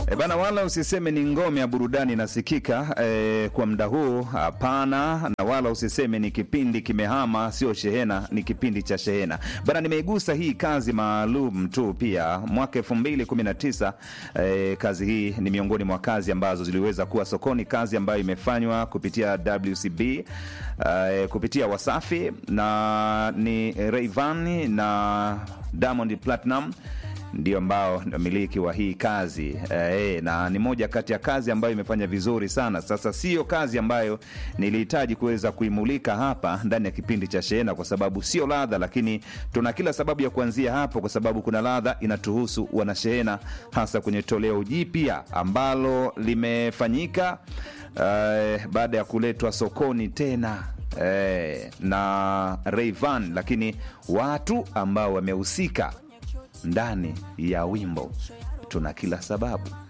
E bana, wala usiseme ni ngome ya burudani inasikika e, kwa muda huu. Hapana, na wala usiseme ni kipindi kimehama, sio shehena, ni kipindi cha shehena bana. Nimeigusa hii kazi maalum tu pia mwaka elfu mbili kumi na tisa. E, kazi hii ni miongoni mwa kazi ambazo ziliweza kuwa sokoni, kazi ambayo imefanywa kupitia WCB e, kupitia Wasafi na ni Rayvanny na Diamond Platinum ndio ambao ndio miliki wa hii kazi e, na ni moja kati ya kazi ambayo imefanya vizuri sana. Sasa sio kazi ambayo nilihitaji kuweza kuimulika hapa ndani ya kipindi cha Shehena kwa sababu sio ladha, lakini tuna kila sababu ya kuanzia hapo, kwa sababu kuna ladha inatuhusu wanashehena, hasa kwenye toleo jipya ambalo limefanyika uh, baada ya kuletwa sokoni tena eh, na Rayvanny, lakini watu ambao wamehusika ndani ya wimbo tuna kila sababu